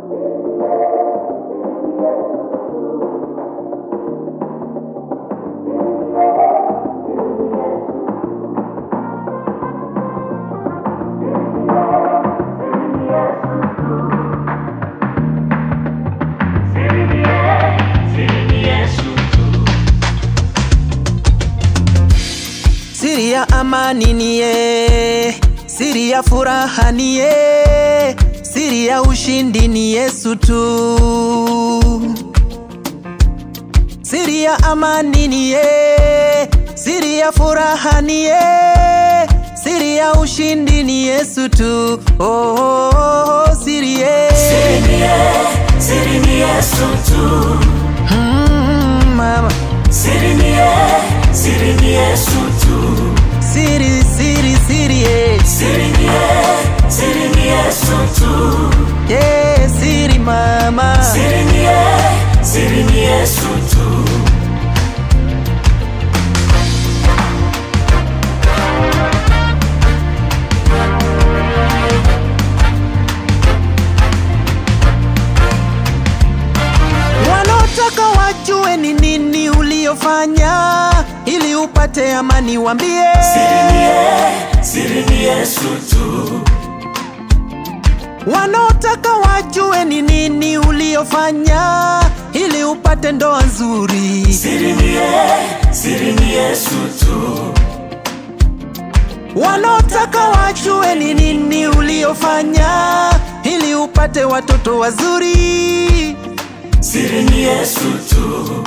Siri ya amani niye, siri ya furaha niye, siri ya ushindi ni Yesu tu. Siri ya amani niye, siri ya furaha niye, siri ya ushindi ni Yesu tu. Oh, oh, oh, siri ye. Siri ni ye- siri ni Yesu tu. Mm, mama. Siri ni ye- siri ni Yesu tu. Siri, siri, siri ye. Siri ni ye- siri ni Yesu tu. Yeah, siri mama. Siri ni ye- siri ni Yesu tu. Wanaotaka wajue ni nini uliofanya ili upate amani, wambie Siri ni ye- siri ni Yesu tu. wanaotaka wajue ni nini uliofanya ili upate ndoa nzuri. Siri ni ye- siri ni Yesu tu. Wanaotaka wajue ni nini uliofanya ili upate watoto wazuri. Siri ni Yesu tu.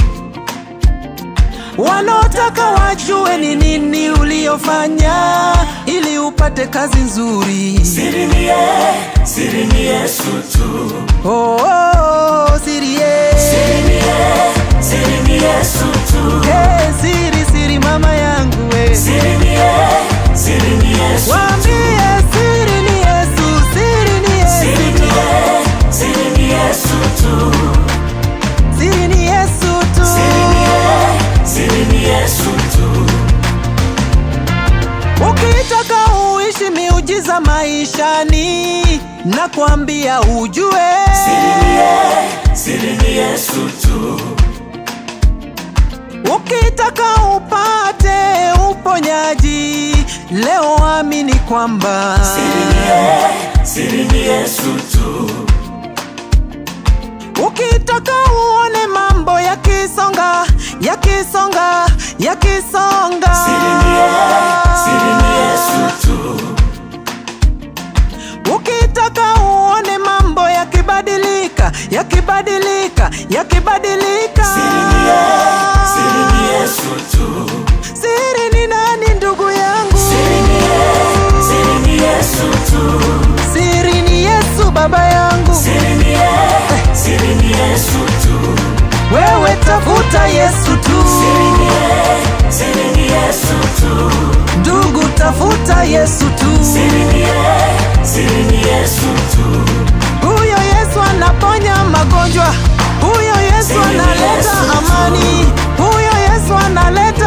Wanaotaka wajue ni nini uliofanya ili upate kazi nzuri. Siri ni ye- siri ni Yesu tu. Oh, oh, oh, siri ye. Siri ni ye- siri ni Yesu tu. Hey, siri siri mama yangu we. Siri ni ye- siri ni Yesu Waambie siri ni Yesu, siri ni Siri Yesu. ni ye- siri ni Yesu tu. Siri ni Yesu tu. Siri ni ye- siri ni Yesu tu. Ukitaka uishi miujiza maishani, nakwambia ujue. Siri ni ye- siri ni Yesu tu. Ukitaka upate uponyaji, leo amini kwamba Siri ni ye- siri ni Yesu tu. Ukitaka uone mambo yakisonga, yakisonga, yakisonga. Siri ni ye- siri ni Yesu tu. Ukitaka uone mambo yakibadilika, yakibadilika, yakibadilika. Siri ni ye- siri ni Yesu tu. Siri ni nani ndugu yangu? Siri ni ye- siri ni Yesu tu. Siri ni Yesu baba yangu. Siri ni ye- siri ni Yesu tu. Wewe tafuta Yesu tu. Siri ni ye- siri ni Yesu tu. Ndugu tafuta Yesu tu. Siri ni ye- siri ni Yesu tu. Huyo Yesu anaponya magonjwa, huyo Yesu Siri ni analeta Yesu tu. amani, huyo Yesu analeta